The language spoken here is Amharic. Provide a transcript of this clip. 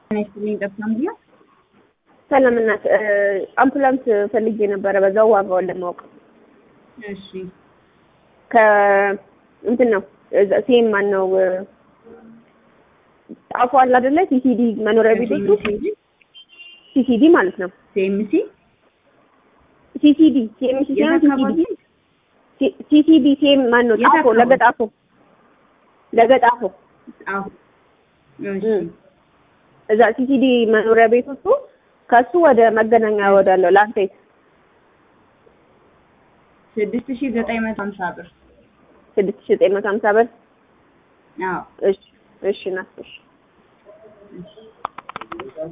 ይስጥልኝ ጠፍታም ብያ ሰላም እናት አምቡላንስ ፈልጌ ነበረ በዛው ዋጋውን ለማወቅ እሺ ከ እንትን ነው ሴም ማን ነው ጣፎ አለ አይደለ ሲሲዲ መኖሪያ ቤቶቹ ሲሲዲ ማለት ነው ሲኤምሲ ሲሲዲ ሲኤምሲ የት ሳይሆን አካባቢ ሲሲዲ ሲሲዲ ሴም ማን ነው የት ጣፎ አካባቢ? ለገጣፎ ለገጣፎ አዎ እሺ እም። እዛ ሲሲዲ መኖሪያ ቤቶቹ ከሱ ወደ መገናኛ ወዳለው ላንቴት ስድስት ሺህ ዘጠኝ መቶ ሀምሳ ብር ስድስት ሺህ ዘጠኝ መቶ ሀምሳ ብር አዎ እሺ እሺ ናት እሺ እሺ